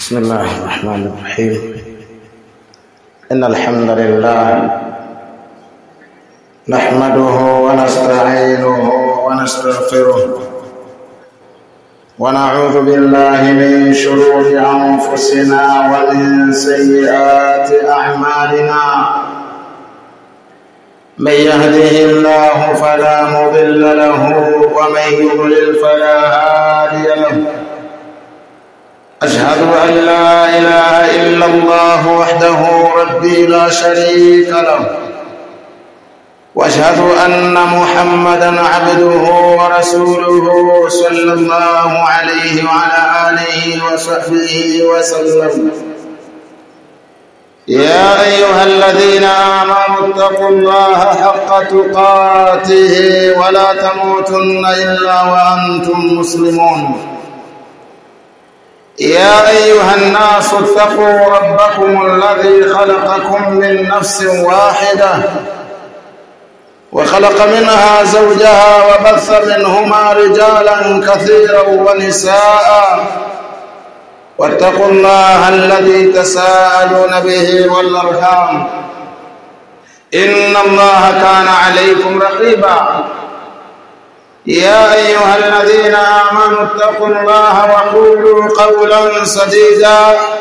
بسم الله الرحمن الرحيم إن الحمد لله نحمده ونستعينه ونستغفره ونعوذ بالله من شرور أنفسنا ومن سيئات أعمالنا من يهده الله فلا مضل له ومن يضلل فلا هادي له أشهد أن لا إله إلا الله وحده ربي لا شريك له وأشهد أن محمدا عبده ورسوله صلى الله عليه وعلى آله وصحبه وسلم يا أيها الذين آمنوا اتقوا الله حق تقاته ولا تموتن إلا وأنتم مسلمون يا أيها الناس اتقوا ربكم الذي خلقكم من نفس واحدة وخلق منها زوجها وبث منهما رجالا كثيرا ونساء واتقوا الله الذي تساءلون به والأرحام إن الله كان عليكم رقيبا يا أيها الذين آمنوا اتقوا الله وقولوا قولا سديدا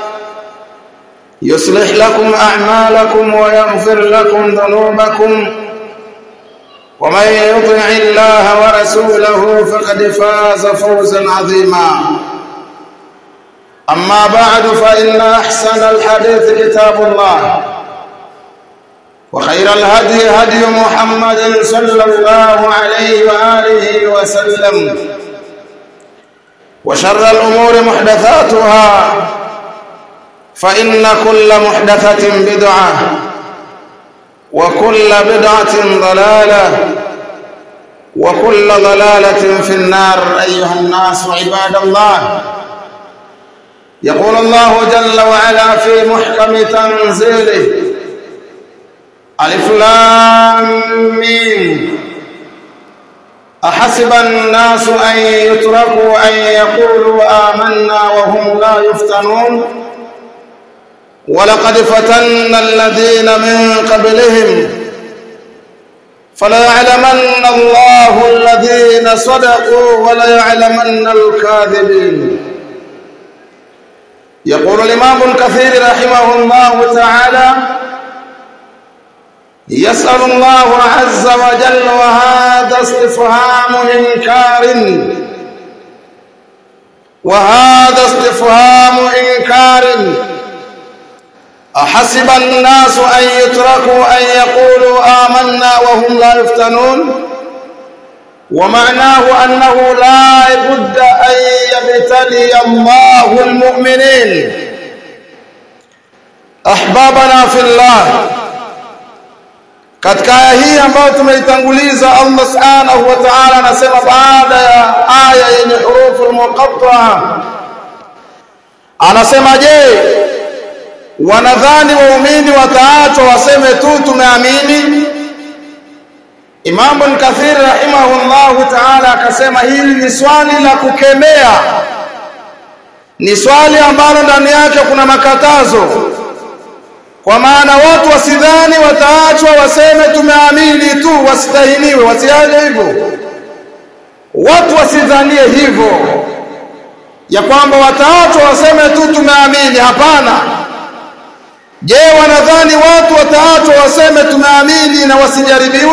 يصلح لكم أعمالكم ويغفر لكم ذنوبكم ومن يطع الله ورسوله فقد فاز فوزا عظيما أما بعد فإن أحسن الحديث كتاب الله وخير الهدي هدي محمد صلى الله عليه وآله وسلم وشر الأمور محدثاتها فإن كل محدثة بدعة وكل بدعة ضلالة وكل ضلالة في النار أيها الناس عباد الله يقول الله جل وعلا في محكم تنزيله ألف لام ميم أحسب الناس أن يتركوا أن يقولوا آمنا وهم لا يفتنون ولقد فتنا الذين من قبلهم فليعلمن الله الذين صدقوا وليعلمن الكاذبين يقول الإمام الكثير رحمه الله تعالى يسأل الله عز وجل وهذا استفهام إنكار وهذا استفهام إنكار أحسب الناس أن يتركوا أن يقولوا آمنا وهم لا يفتنون ومعناه أنه لا بد أن يبتلي الله المؤمنين أحبابنا في الله katika aya hii ambayo tumeitanguliza Allah subhanahu wa ta'ala anasema baada ya aya yenye hurufu muqatta'a anasema je wanadhani waumini wataachwa waseme tu tumeamini Imam Kathir rahimahullahu ta'ala akasema hili ni swali la kukemea ni swali ambalo ndani yake kuna makatazo kwa maana watu wasidhani wataachwa waseme tumeamini tu wasitahiniwe wasiaje hivyo watu wasidhanie hivyo ya kwamba wataachwa waseme tu tumeamini hapana je wanadhani watu wataachwa waseme tumeamini na wasijaribiwe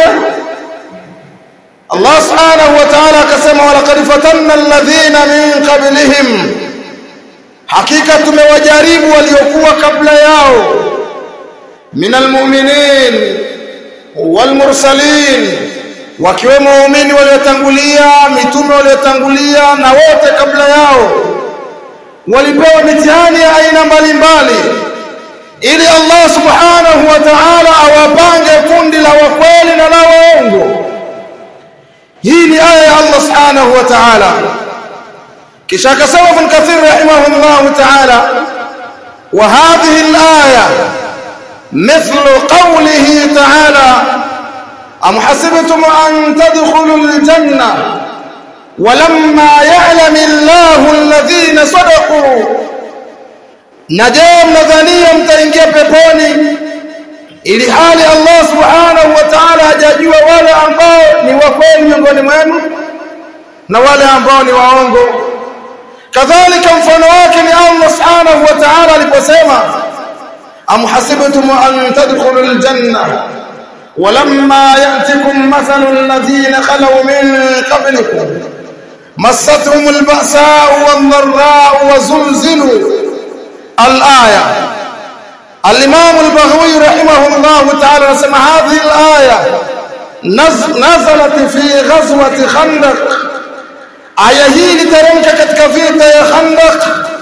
Allah subhanahu wa ta'ala akasema walaqad fatanna alladhina min qablihim hakika tumewajaribu waliokuwa kabla yao من المؤمنين والمرسلين wakiwemo waumini waliotangulia mitume waliotangulia na wote kabla yao walipewa mitihani ya aina mbalimbali ili Allah subhanahu wa ta'ala awapange kundi la wakweli na la waongo hii ni aya ya Allah subhanahu wa ta'ala kisha akasema Ibn Kathir rahimahullah ta'ala wa hadhihi al-aya مثل قوله تعالى أم حسبتم أن تدخلوا الجنة ولما يعلم الله الذين صدقوا na je mnadhania mtaingia peponi ili hali Allah subhanahu wa ta'ala hajajua wale ambao ni wa kweli miongoni mwenu na wale ambao ni waongo kadhalika mfano wake ni Allah subhanahu wa ta'ala aliposema am hasibtum an tadkhulul janna ولما يأتكم مثل الذين خلوا من قبلكم مستهم البأساء والضراء وزلزلوا الآية الإمام البغوي رحمه الله تعالى نسمع هذه الآية نزلت في غزوة خندق aya hii literemka katika vita ya Khandaq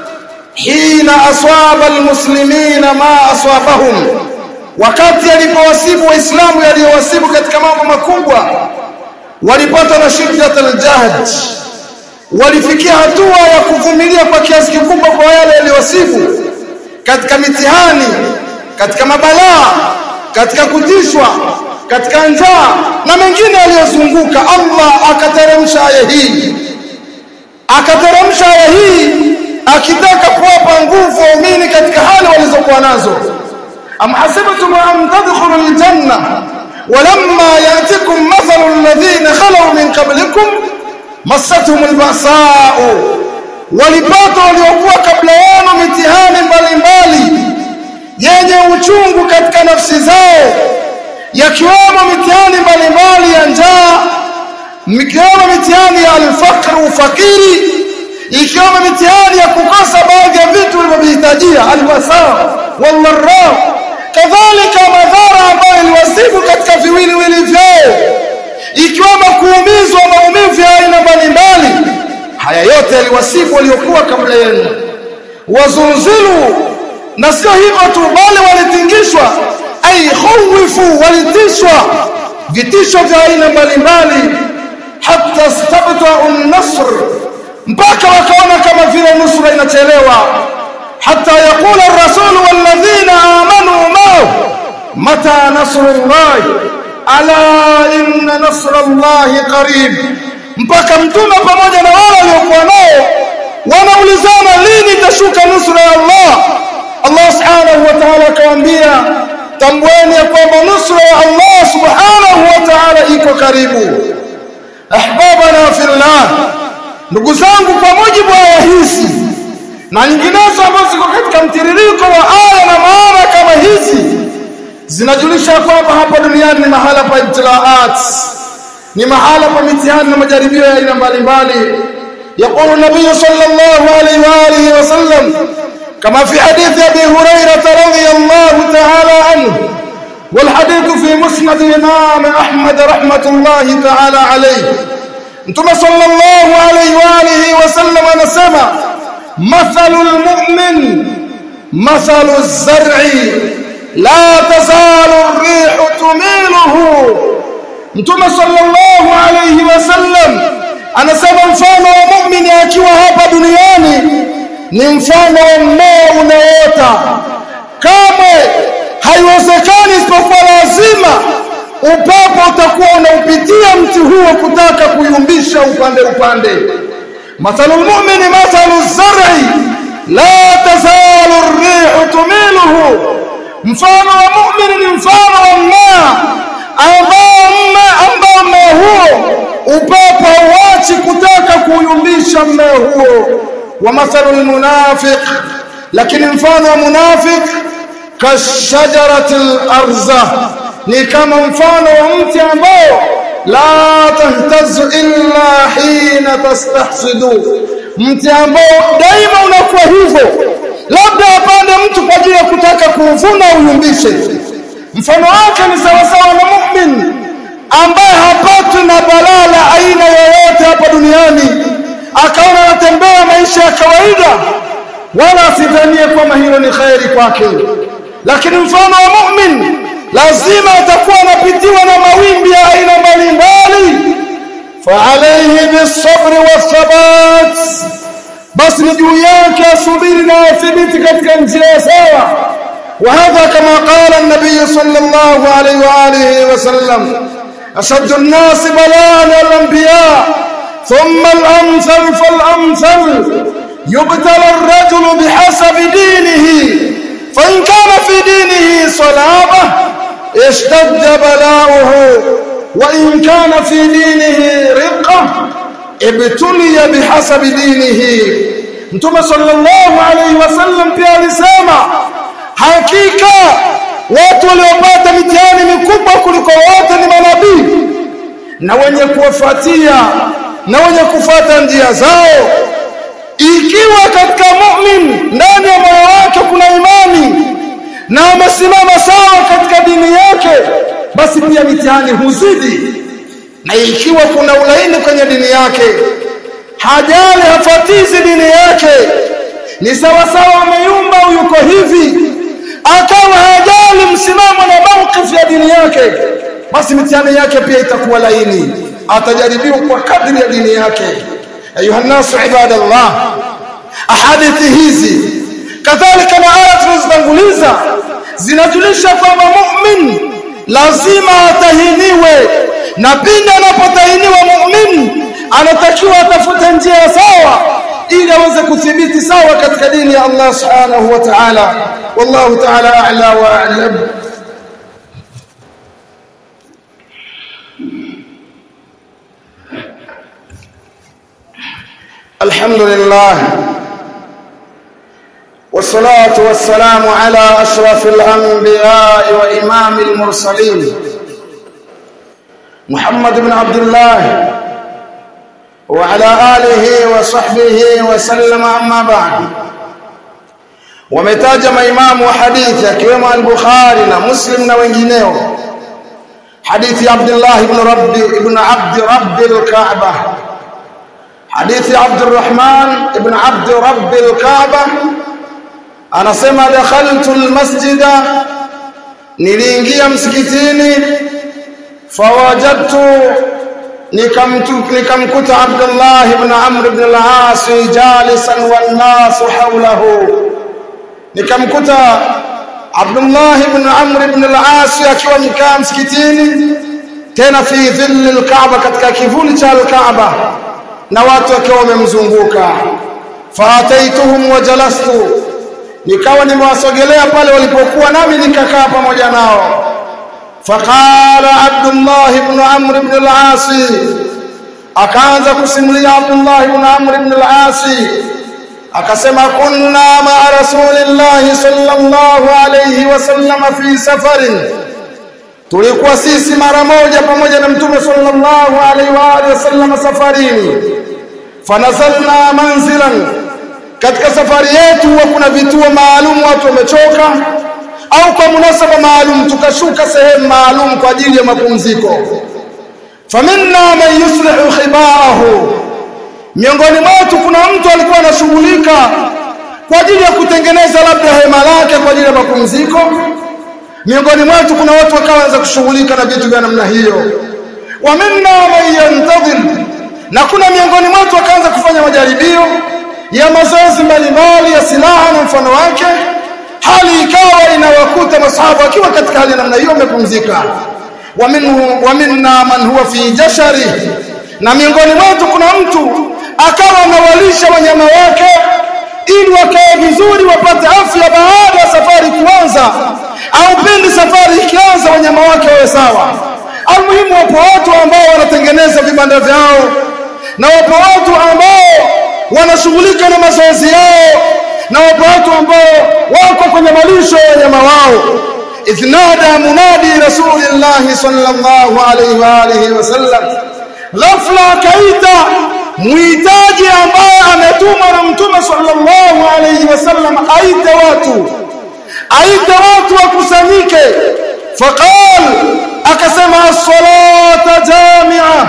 hina aswaba almuslimina ma aswabahum wakati alipowasibu waislamu yaliyowasibu katika mambo makubwa walipata na shiddat aljahd walifikia hatua ya kuvumilia kwa kiasi kikubwa kwa yale yaliyowasibu katika mitihani katika mabalaa katika kutishwa katika njaa na mengine yaliyozunguka Allah akateremsha aya hii akateremsha aya hii akitaka kuwapa nguvu waumini katika hali walizokuwa nazo am hasibtum an tadkhulu aljanna walamma yatikum mathalu alladhina khalu min qablikum massatuhum albasa'u walipata waliokuwa kabla yenu mitihani mbalimbali yenye uchungu katika nafsi zao yakiwemo mitihani mbalimbali ya njaa ikiwemo mitihani ya alfaqr ufakiri ikiwemo mitihani ya kukosa baadhi ya vitu vilivyohitajia alwasaa walmarra kadhalika madhara ambayo iliwasibu katika viwiliwili vyao ikiwemo kuumizwa maumivu ya aina mbalimbali haya yote yaliwasibu waliokuwa kabla yenu wazunzilu na sio hivyo tu bali walitingishwa ay khawifu walitishwa vitisho vya aina mbalimbali hatta stabta'u an-nasr mpaka wakaona kama vile nusra inachelewa hatta yaqula ar-rasul walladhina amanu ma'ahu mata nasrullah ala inna nasrallahi qarib mpaka mtume pamoja na wale waliokuwa nao wanaulizana lini itashuka nusra ya Allah Allah subhanahu wa ta'ala akawaambia tambueni ya kwamba nusra ya Allah subhanahu wa ta'ala iko karibu ahbabana fillah ndugu zangu kwa mujibu wa aya hizi na nyinginezo ambazo ziko katika mtiririko wa aya na maana kama hizi zinajulisha kwamba hapa duniani ni mahala pa ibtilaat ni mahala pa mitihani na majaribio ya aina mbalimbali يقول النبي صلى الله عليه وآله وسلم كما في حديث أبي هريرة رضي الله تعالى عنه والحديث في مسند الإمام أحمد رحمة الله تعالى عليه انتم صلى الله عليه وآله وسلم نسمع مثل المؤمن مثل الزرع لا تزال الريح تميله انتم صلى الله عليه وسلم anasema mfano wa muumini akiwa hapa duniani ni mfano wa mmea unaota kamwe haiwezekani isipokuwa lazima upepo utakuwa unaupitia mti huo kutaka kuyumbisha upande upande mathalu lmumini mathalu zari la tazalu rrihu tumiluhu mfano wa mumini ni mfano wa mmea ambao mmea huo upepo hauachi kutaka kuyumbisha mmea huo wa mathalu lmunafiq lakini mfano wa munafiq kashajarati larza ni kama mfano wa mti ambao la tahtazu illa hina tastahsidu mti ambao daima unakuwa hivyo labda apande mtu kwa ajili ya kutaka kuuvuna uyumbishe mfano wake ni sawasawa na mu'min ambaye hapatwi na balaa la aina yoyote hapa duniani akaona anatembea maisha ya kawaida wala asidhanie kwamba hilo ni khairi kwake lakini mfano wa mu'min lazima atakuwa anapitiwa na mawimbi ya aina mbalimbali faalayhi bisabri wathabat basi ni juu yake asubiri na athibiti katika njia sawa وهذا كما قال النبي صلى الله عليه وآله وسلم أشد الناس بلاء الأنبياء ثم الأمثل فالأمثل يبتلى الرجل بحسب دينه صلابة اشتد بلاؤه وإن كان في دينه رقة ابتلي بحسب دينه Mtume sallallahu alaihi wasallam pia alisema hakika watu waliopata mitihani mikubwa kuliko wote ni manabii na wenye kuwafuatia na wenye kufuata njia zao ikiwa katika mu'min ndani ya moyo wake kuna imani na amesimama sawa katika dini yake basi pia mitihani huzidi na ikiwa kuna ulaini kwenye dini yake hajali hafatizi dini yake ni sawa sawa ameyumba yuko hivi akawa hajali msimamo na mawqif ya dini yake basi mitihani yake pia itakuwa laini atajaribiwa kwa kadri ya dini yake ayuha nasu ibadallah ahadithi hizi kadhalika na aya tulizotanguliza zinajulisha kwamba mu'min lazima atahiniwe na pindi anapotahiniwa mu'min anatakiwa atafute njia sawa ili aweze kuthibiti sawa katika dini ya Allah subhanahu wa ta'ala wallahu ta'ala a'la wa a'lam الحمد لله والصلاة والسلام على أشرف الأنبياء وإمام المرسلين محمد بن عبد الله وعلى آله وصحبه وسلم أما بعد wametaja maimamu wa hadithi akiwemo al-Bukhari na Muslim na wengineo hadithi ya Abdullah ibn Rabbi ibn Abd Rabbi al-Ka'bah hadithi Abd الرحمن ibn Abd Rabbi al-Ka'bah anasema dakhaltu al-masjida niliingia msikitini fawajadtu nikamkuta Abdullah ibn Amr ibn al-As jalisan wan nas hawlahu nikamkuta Abdullah ibn Amr ibn al-As akiwa nikaa msikitini tena fi dhilli al-Kaaba katika kivuli cha al-Kaaba na watu wakiwa wamemzunguka faataituhum wa jalastu nikawa nimewasogelea pale walipokuwa nami nikakaa pamoja nao فقال عبد الله بن عمرو بن العاص akaanza kusimulia Abdullah ibn Amr ibn al-As akasema kunna ma rasulillahi sallallahu alayhi wasallam fi safarin tulikuwa sisi mara moja pamoja na mtume sallallahu alayhi wa alihi wasallam safarini fanazalna manzilan katika safari yetu huwa kuna vituo maalum watu wamechoka au kwa munasaba maalum tukashuka sehemu maalum kwa ajili ya mapumziko faminna man yuslihu khibaahu miongoni mwetu kuna mtu alikuwa anashughulika kwa ajili ya kutengeneza labda hema lake kwa ajili ya mapumziko miongoni mwetu kuna watu wakaanza kushughulika na vitu vya namna hiyo wa minna man yantadhir na kuna miongoni mwetu wakaanza kufanya majaribio ya mazoezi mbalimbali ya silaha na mfano wake hali ikawa inawakuta masahaba wakiwa katika hali namna hiyo wamepumzika wa minhu wa minna man huwa fi jashari na miongoni mwetu kuna mtu akawa anawalisha wanyama wake ili wakae vizuri wapate afya baada ya safari kuanza au pindi safari ikianza wanyama wake wawe sawa almuhimu wapo watu ambao wanatengeneza vibanda vyao na wapo watu ambao wanashughulika na mazoezi yao na wapo watu ambao wako kwenye malisho ya wanyama wao idhnada munadi rasulillahi sallallahu alayhi wa alihi wasallam ghafla akaita muhitaji ambaye ametumwa na mtume sallallahu alayhi wasallam aite watu aite watu wakusanyike faqal akasema as-salata jami'a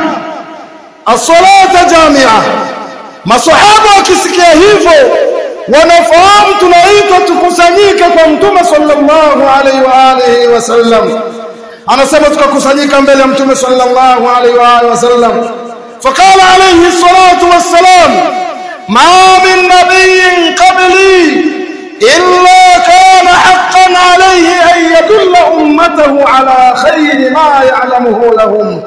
as-salata jami'a masahaba wakisikia hivyo wanafahamu tunaitwa tukusanyike kwa mtume sallallahu alaihi wa alihi wasallam anasema tukakusanyika mbele ya mtume sallallahu alaihi wa alihi wasallam فقال عليه الصلاة والسلام ما من نبي قبلي إلا كان حقا عليه أن يدل أمته على خير ما يعلمه لهم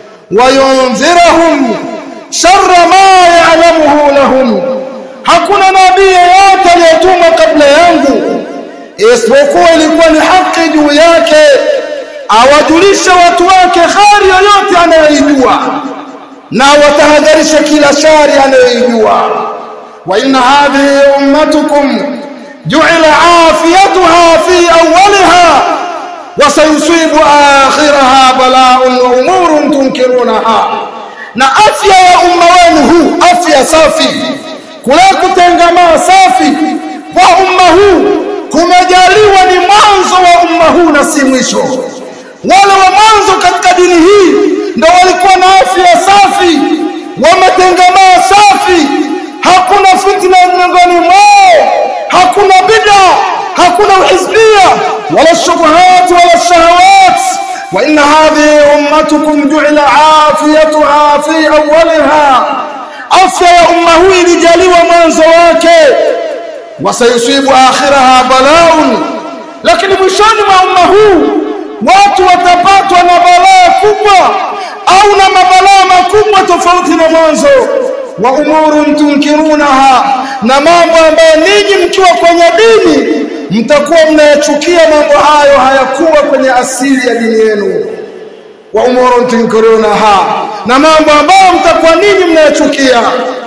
وينذرهم شر ما يعلمه لهم hakuna nabii yeyote aliyetumwa kabla yangu isipokuwa ilikuwa ni haki juu yake awajulishe watu wake khari yoyote anayoijua na watahadharishe kila shari anayoijua wa inna hadhihi ummatukum ju'ila afiyatuha fi awwaliha wa sayusibu akhiraha bala'un wa umurun tunkirunaha na afya ya umma wenu huu afya safi kule kutengamaa safi kwa umma huu kumejaliwa ni mwanzo wa umma huu na si mwisho wale wa mwanzo katika dini hii ndo walikuwa na afya safi wametengamaa safi hakuna fitna miongoni mwao hakuna bid'a hakuna uhizbia wala shubuhat wala shahawat wa inna hadhihi ummatukum ju'ila afiyatuha fi awwaliha afya ya umma huu ilijaliwa mwanzo wake wasayusibu akhiraha balaun lakini mwishoni mwa umma huu watu watapatwa na balaa kubwa au na mabalaa makubwa tofauti na mwanzo wa umurun tunkirunaha na mambo ambayo ninyi mkiwa kwenye dini mtakuwa mnayachukia mambo hayo hayakuwa kwenye asili ya dini yenu wa umurun tunkirunaha na mambo ambayo mtakuwa ninyi mnayachukia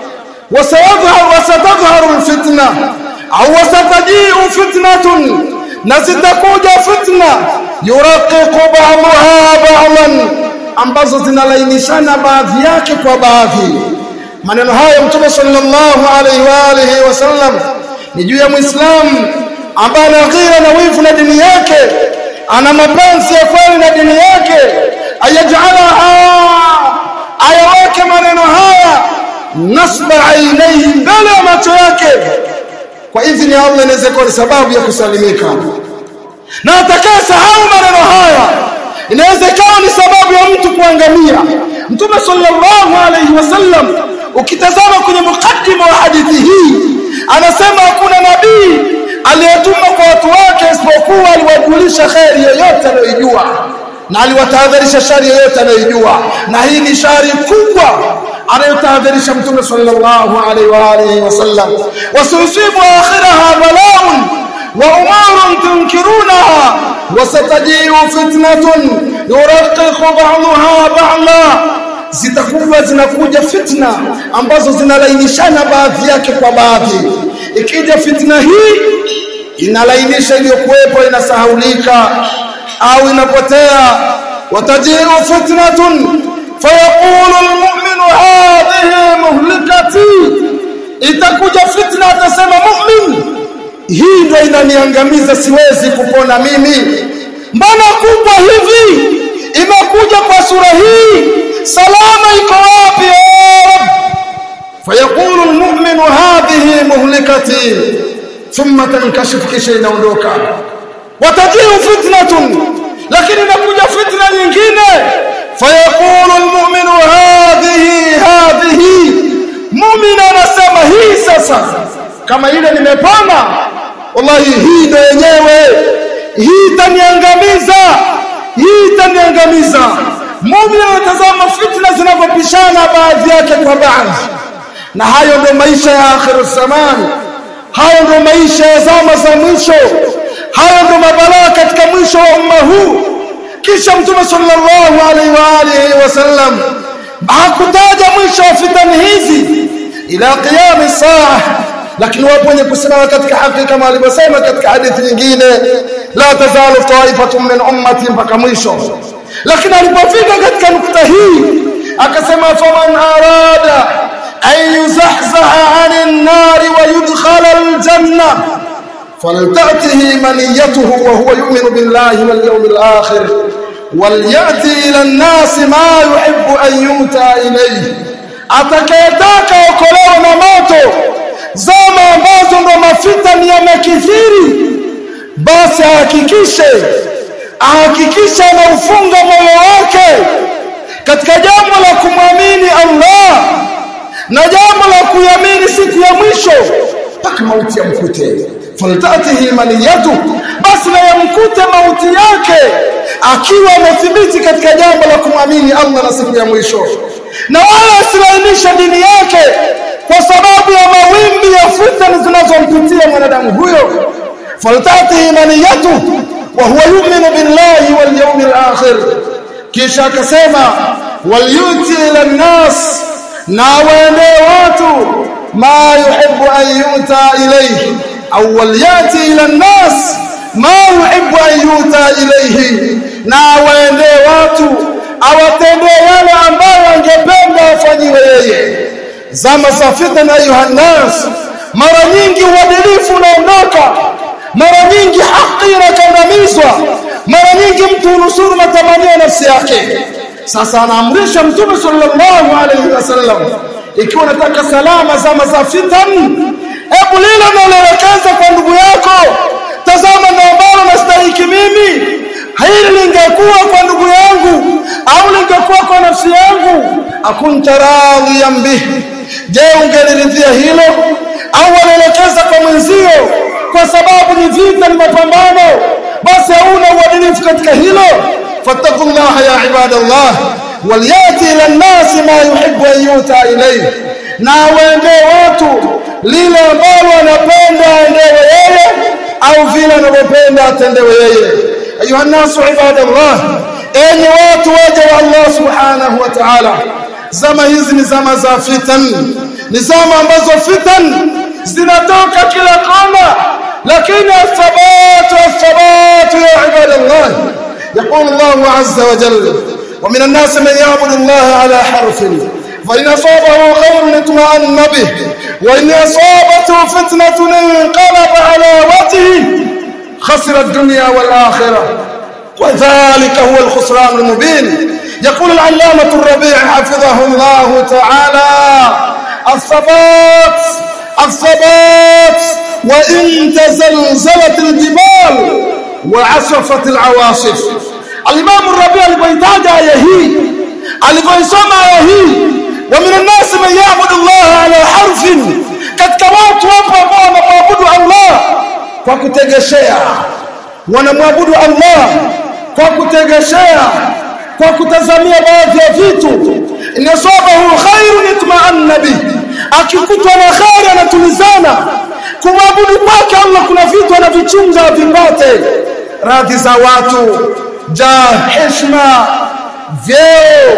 wasatadhharu alfitna au wasatajiu fitnatun na zitakuja fitna yuraqiqu ba'daha ba'dan ambazo zinalainishana baadhi yake kwa baadhi maneno hayo mtume sallallahu alaihi wa alihi wasallam ni juu ya muislamu ambaye ana ghira na wivu na dini yake ana mapenzi ya kweli na dini yake ayajalaha ayaweke maneno haya nasba ainaihi mbele ya macho yake kwa idhini ya Allah inaweza kuwa ni sababu ya kusalimika na atakayesahau maneno haya inaweza ikawa ni sababu ya mtu kuangamia mtume sallallahu alayhi wasallam ukitazama kwenye mukaddima wa hadithi hii anasema hakuna nabii aliyetumwa kwa watu wake isipokuwa aliwajulisha kheri yoyote anayoijua na aliwatahadharisha shari yoyote anayoijua na hii ni shari kubwa anayotahadharisha mtume sallallahu alaihi wa alihi wasallam wasusibu akhiraha balaun wa umurun tunkirunaha wasatajiu fitnatun yuraqiqu ba'daha ba'da zitakuwa zinakuja fitna ambazo zinalainishana baadhi yake kwa baadhi ikija fitna hii inalainisha iliyokuwepo inasahaulika au inapotea watajiu fitnatun fayaqulu almu'minu hadhihi muhlikati itakuja fitna atasema mu'min hii ndio inaniangamiza siwezi kupona mimi mbona kubwa hivi imekuja kwa sura hii salama iko wapi fayaqulu almu'minu hadhihi muhlikati thumma tankashifu kisha inaondoka watajiu fitnatun lakini inakuja fitna nyingine fayaqulu almu'minu hadhihi hadhihi mu'min anasema hii sasa kama ile nimepona wallahi hii ndio yenyewe hii itaniangamiza hii itaniangamiza muumini anatazama fitna zinavyopishana baadhi yake kwa baadhi na hayo ndio maisha ya akhiru zaman hayo ndio maisha ya zama za mwisho hayo ndio mabalaa katika mwisho wa umma huu kisha mtume sallallahu alaihi wa alihi wasallam hakutaja mwisho wa fitani hizi ila qiyam saa lakini wapo wenye kusimama katika haki kama alivyosema katika hadithi nyingine la tazalu taifatun min ummati mpaka mwisho lakini alipofika katika nukta hii akasema faman arada an yuzahzaha anin nari wa yudkhala aljanna فلتأته منيته وهو يؤمن بالله واليوم الآخر وليأتي إلى الناس ما يحب أن يؤتى إليه atakayetaka okolewa na moto zama ambazo ndo mafitani yamekithiri basi ahakikishe ahakikishe anaufunga moyo wake katika jambo la kumwamini Allah na jambo la kuiamini siku ya mwisho mpaka mauti yamkute faltatihi maniyatu basi na yamkute mauti yake akiwa amethibiti katika jambo la kumwamini Allah na siku ya mwisho na wala asilainishe dini yake kwa sababu ya mawimbi ya fitna zinazompitia mwanadamu huyo faltatihi maniyatuhu wa huwa yu'minu billahi wal yawmil akhir kisha akasema walyuti ila nnas na waendee watu ma yuhibbu an yuta ilayhi au walyati ila nnas ma yuhibbu an yuta ilayhi na waendee watu awatendee yale ambayo angependa afanyiwe yeye zama za fitna ayuha nnas mara nyingi uadilifu unaondoka mara nyingi haki inakandamizwa mara nyingi mtu hunusuru matamanio ya nafsi yake sasa anaamrisha mtume sallallahu alaihi wasallam ikiwa unataka salama zama za fitan hebu lile unaloelekeza kwa ndugu yako tazama na ambalo nastahiki mimi hili lingekuwa kwa ndugu yangu au lingekuwa kwa nafsi yangu akunta radhiyan bihi je ungeliridhia hilo au walielekeza kwa mwenzio kwa sababu ni vita ni mapambano basi hauna uadilifu katika hilo fattaqullaha ya ibadallah waliyati ila nnasi ma yuhibbu an yuta ilayhi na waendee watu lile ambalo anapenda aendewe yeye au vile anavyopenda atendewe yeye ayuha nnasu ibadallah enyi watu waja wa Allah subhanahu wa ta'ala zama hizi ni zama za fitan ni zama ambazo fitan zinatoka kila kona lakini athabatu athabatu ya ibadallah يقول الله عز وجل ومن الناس من يعبد الله على حرف فإن أصابه خير اطمأن به وإن أصابته فتنة انقلب على وجهه خسر الدنيا والآخرة وذلك هو الخسران المبين يقول العلامة الربيع حفظه الله تعالى الثبات الثبات وإن تزلزلت الجبال وعصفت العواصف الإمام الربيع alipoitaja aya hii alipoisoma aya hii ومن الناس من يعبد الله على حرف katika watu wapo ambao wanamwabudu Allah kwa kutegeshea wanamwabudu Allah kwa kutegeshea kwa kutazamia baadhi ya vitu inasabahu khairun itma'anna bi akikutwa na khair anatulizana kumwabudu kwake Allah kuna vitu anavichunga vipate radhi za watu ja heshima vyeo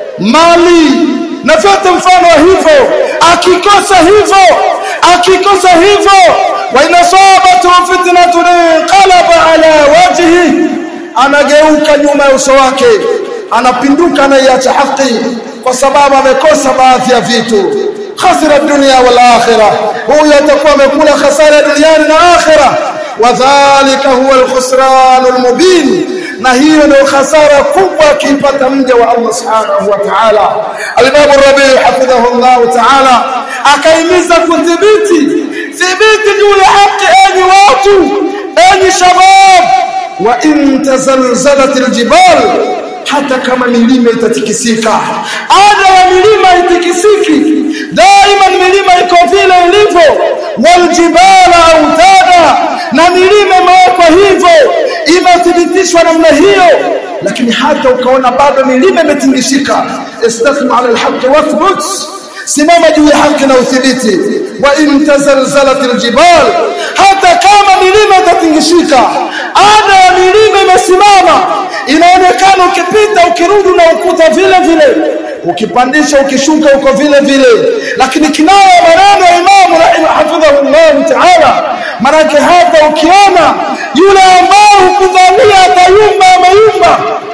mali na vyote mfano wa hivyo akikosa hivyo akikosa hivyo wa inasabatu fitnatun qalaba ala wajhi anageuka nyuma ya uso wake anapinduka anaiacha haki kwa sababu amekosa baadhi ya vitu khasira dunia wal akhirah huyo atakuwa amekula khasara duniani na akhirah wadhālika huwa al-khusran al-mubin na hiyo ndio hasara kubwa akipata mja wa Allah subhanahu wa ta'ala al-Imam Rabi' hafidhahu Allah ta'ala akaimiza kudhibiti dhibiti juu ya haki enyi watu enyi shabab wa in tazalzalat al-jibal hata kama milima itatikisika ada ya milima itikisiki daima milima iko vile ilivyo waljibala autada na milima imewekwa hivyo imethibitishwa namna hiyo lakini hata ukaona bado milima imetingishika istasma ala alhaq wathbut simama juu ya haki na uthibiti wa in tazalzalat aljibal hata kama milima itatingishika ada ya milima imesimama inaonekana ukipita ukirudi na ukuta vile vile ukipandisha ukishuka uko vile vile lakini kinaya maneno ya imamu rahimahafidhahu llah taala manake hata ukiona yule ambao hukudhania atayumba amayumba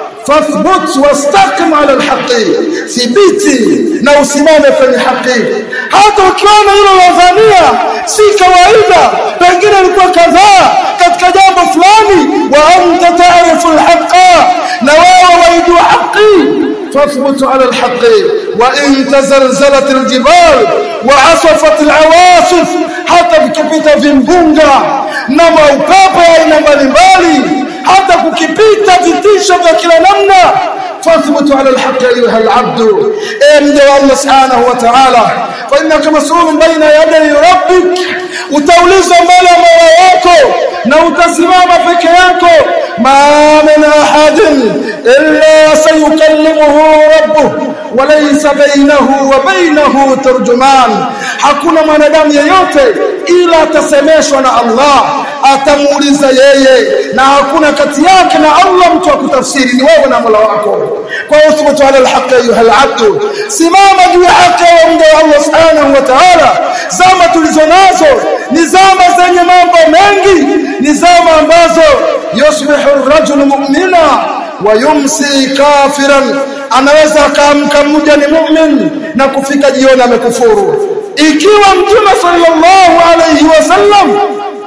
fathbut wastaqim ala alhaqi thibiti na usimame kwenye haki hata ukiona hilo ladhania si kawaida pengine ilikuwa kadhaa katika jambo fulani wa anta taarifu alhaqa na wewe waijua haki فاثبت على الحق وإن تزلزلت الجبال وعصفت العواصف hata vikipita vimbunga na maupepo ya aina mbalimbali hata kukipita vitisho vya kila namna fathbutu ala alhaq ayuha alabdu e mja wa Allah subhanahu wa ta'ala fa innaka mas'ulun baina yaday rabbik utaulizwa mbele ya Mola wako na utasimama peke yako ma min ahadin illa sayukallimuhu rabbuh walaysa bainahu wa bainahu tarjuman hakuna mwanadamu yeyote ila atasemeshwa na Allah atamuuliza yeye na hakuna kati yake na Allah mtu wa kutafsiri ni wewe na Mola wako kwa hiyo thubutu ala alhaq ayuha alabd simama juu ya haki ya mja wa Allah subhanahu wa ta'ala zama tulizonazo ni zama zenye mambo mengi ni zama ambazo yusbihu ar-rajulu mu'mina wa yumsi kafiran anaweza akaamka mmoja ni mu'min na kufika jioni amekufuru ikiwa mtume sallallahu alayhi wasallam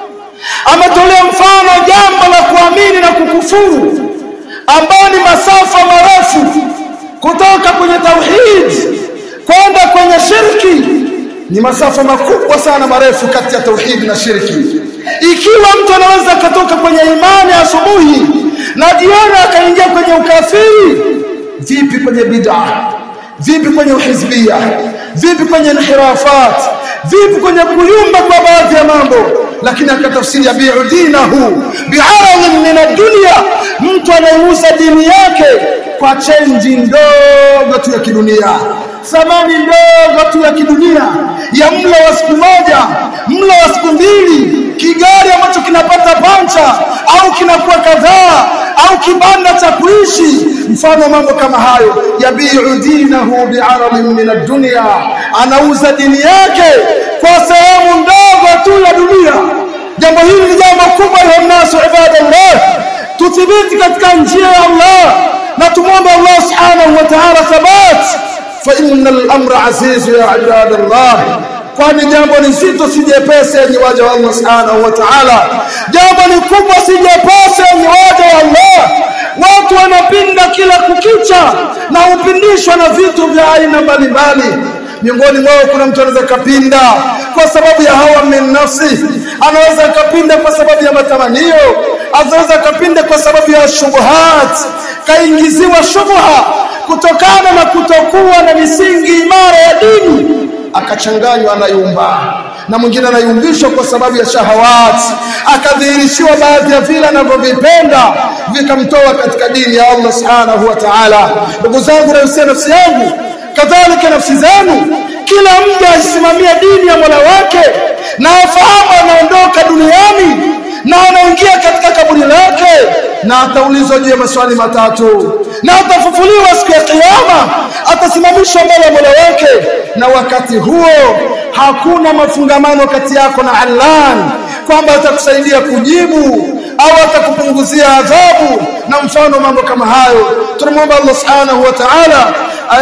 ametolea mfano jambo la kuamini na kukufuru ambao ni masafa marefu kutoka kwenye tauhid kwenda kwenye shirki ni masafa makubwa sana marefu kati ya tauhid na shirki ikiwa mtu anaweza akatoka kwenye imani asubuhi na jioni akaingia kwenye ukafiri vipi kwenye bid'a vipi kwenye uhizbia vipi kwenye inhirafat vipi kwenye kuyumba kwa baadhi ya mambo lakini akatafsiri bi'u dinahu bi'aradhin min ad-dunya mtu anayeuza dini yake kwa chenji ndogo tu ya kidunia thamani ndogo tu ya kidunia ya mlo wa siku moja mlo wa siku mbili kigari ambacho kinapata pancha au kinakuwa kadhaa au kibanda cha kuishi mfano mambo kama hayo yabiu dinahu bi'aradhin min ad-dunya anauza dini yake kwa sehemu ndogo tu ya dunia jambo hili ni jambo kubwa la nasu ibadallah tuthibiti katika njia ya Allah na tumwombe Allah subhanahu wa ta'ala thabat fa innal amra aziz ya ibadallah kwani jambo ni zito si jepesi yenye waja wa Allah subhanahu wa ta'ala jambo ni kubwa si jepesi yenye waja wa Allah watu wanapinda kila kukicha na upindishwa na vitu vya aina mbalimbali miongoni mwao kuna mtu anaweza kapinda kwa sababu ya hawa min nafsi anaweza kapinda kwa sababu ya matamanio anaweza kapinda kwa sababu ya shubuhat kaingiziwa shubha kutokana na kutokuwa na misingi imara ya dini akachanganywa anayumba na mwingine anayumbishwa kwa sababu ya shahawat akadhihirishiwa baadhi ya vile anavyovipenda vikamtoa katika dini ya Allah subhanahu wa ta'ala ndugu zangu nausia nafsi yangu kadhalika nafsi zenu kila mja asimamia dini ya Mola wake na afahamu anaondoka duniani na anaingia katika kaburi lake na ataulizwa juu ya maswali matatu na atafufuliwa siku ya kiyama atasimamishwa mbele ya Mola wake na wakati huo hakuna mafungamano kati yako na Allah kwamba atakusaidia kujibu au atakupunguzia adhabu na mfano mambo kama hayo tunamwomba Allah subhanahu wa ta'ala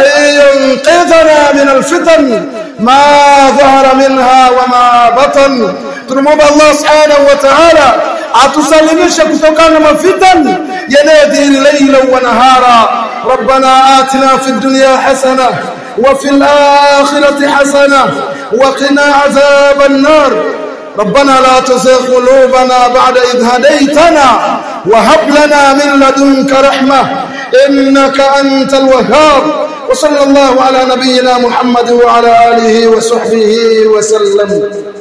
ayunqidhana min alfitan ma dhahara minha wa ma batan tunamwomba Allah subhanahu wa ta'ala atusalimishe kutokana na mafitan yanayodhihiri laila wa nahara ربنا آتنا في الدنيا حسنة وفي الآخرة حسنة وقنا عذاب النار ربنا لا تزغ قلوبنا بعد إذ هديتنا وهب لنا من لدنك رحمة إنك أنت الوهاب وصلى الله على نبينا محمد وعلى آله وصحبه وسلم